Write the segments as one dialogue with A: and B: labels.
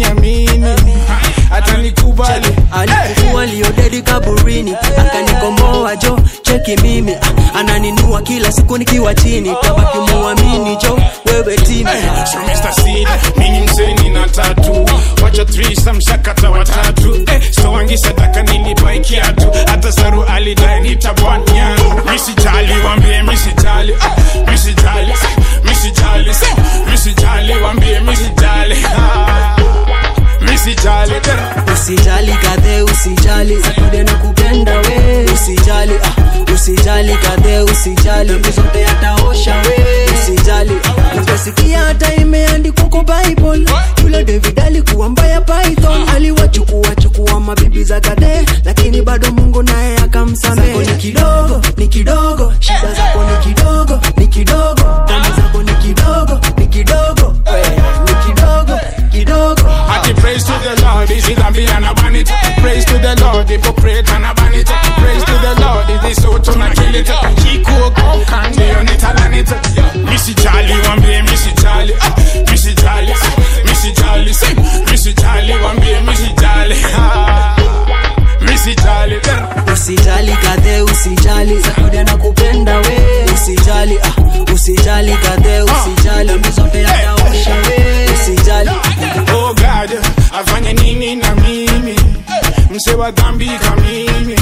A: namini atanikubali
B: alikufua liodedi kaburini akanikomboa jo cheki mimi ah, ananinua kila siku nikiwa chini tabaki muamini jo wewe tini
A: So Mr. Seed, mimi mseni na tatu wacha threesome shakata watatu eh, so wangi sadaka nilipai kiatu hata saru alidai nitabwanya misijali wambie misijali ah, misijali misijali misijali wambie misijali ah, misijali eh.
B: usijali kadhe usijali sakude na kupenda we usijali ah, usijali kadhe usijali dhambi zote ataosha we usijali ah, utasikia hata imeandikwa kwa bible yule david alikuwa mbaya python aliwachukua chukua mabibi za kadhe lakini bado mungu naye akamsamehe Zako ni kidogo ni kidogo shida zako ni kidogo ni kidogo dhambi zako ni kidogo ni kidogo we, ni kidogo kidogo
A: Ati praise to the Lord, is it a me and a ban it? Praise to the Lord, hypocrite and a ban it. Praise to the Lord, is this so to not kill it? Kiko go candy on it and it. Missy Charlie, one be Missy Charlie, ah, Missy Charlie, Missy Charlie, sing, Missy Charlie, one be Missy Charlie, ah, Missy Charlie, yeah.
B: usijali kadhe usijali sakude na kupenda we usijali ah, usijali kadhe usijali dhambi zote yataosha we usijali
A: Oh God, afanye nini na mimi mse wa dhambi kamimi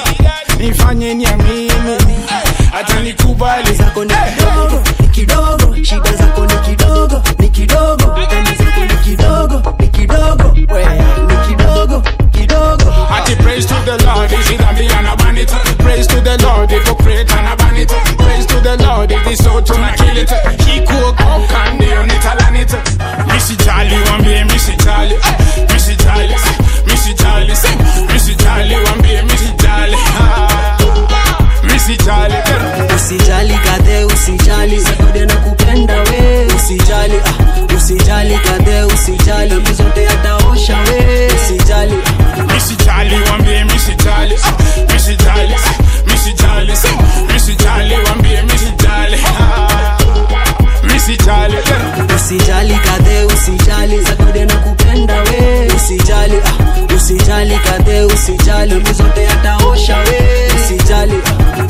A: nifanye ni ya mimi atanikubali
B: zako ni kidogo ni kidogo shida zako ni kidogo ni kidogo dhambi zako ni kidogo ni kidogo we ni kidogo kidogo
A: Ati praise to the Lord, is it a me and a ban it? Praise to the Lord, hypocrite and a ban it. Praise to the Lord, it is so to not kill it. He cook up candy on it, and it. Missy Charlie, one be Missy Charlie, ah, Missy Charlie, Missy Charlie, sing, Missy Charlie, one be Missy Charlie, ah, Missy Charlie, yeah.
B: usijali kadhe usijali sakude na kupenda we usijali ah, usijali kadhe usijali dhambi zote yataosha we usijali
A: Missy Charlie, one be Missy Charlie, ah, Missy Charlie, Missy Charlie, sing, Missy Charlie, one be Missy Charlie, ah, Missy Charlie, yeah.
B: usijali kadhe usijali sakude na kupenda we usijali ah, usijali kadhe usijali dhambi zote yataosha we usijali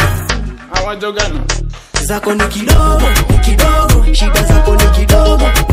A: Awajogana.
B: zako ni kidogo ni kidogo shida zako ni kidogo